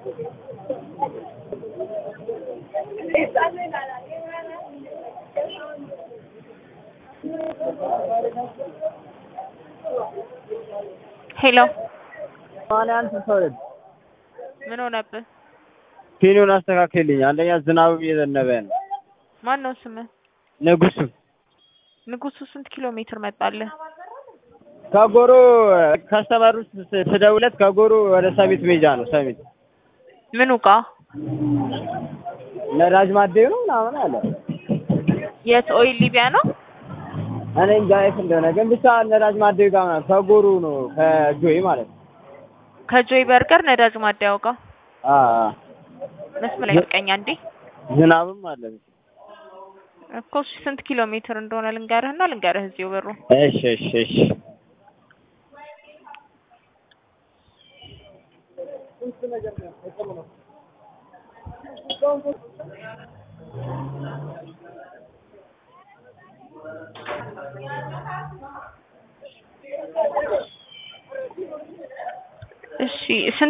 ሄሎ ሰማንያ አንድ ስልሳ ሁለት ምን ሆነብህ? ፒኑን አስተካክልልኝ። አንደኛ ዝናብ እየዘነበ ነው። ማን ነው ስምህ? ንጉሱ ንጉሱ ስንት ኪሎ ሜትር መጣልህ? ከጎሮ ከስተመሩ ስደውለት ከጎሮ ወደ ሰሚት ሜጃ ነው። ሰሚት ምኑ ጋ? ነዳጅ ማደዩ ነው ምናምን አለ። የት ኦይል ሊቢያ ነው? እኔ እንጃ የት እንደሆነ ግን ብቻ ነዳጅ ማደዩ ጋር ምናምን ከጎሮ ነው ከጆይ ማለት ነው። ከጆይ በርገር ነዳጅ ማደያው ጋር አ መስመር ላይ ቀኛ እንዴ ዝናብም አለ። እኮ እሺ፣ ስንት ኪሎ ሜትር እንደሆነ ልንገርህና ልንገርህ እዚሁ ብሩ እሺ እሺ እሺ እሺ ስንት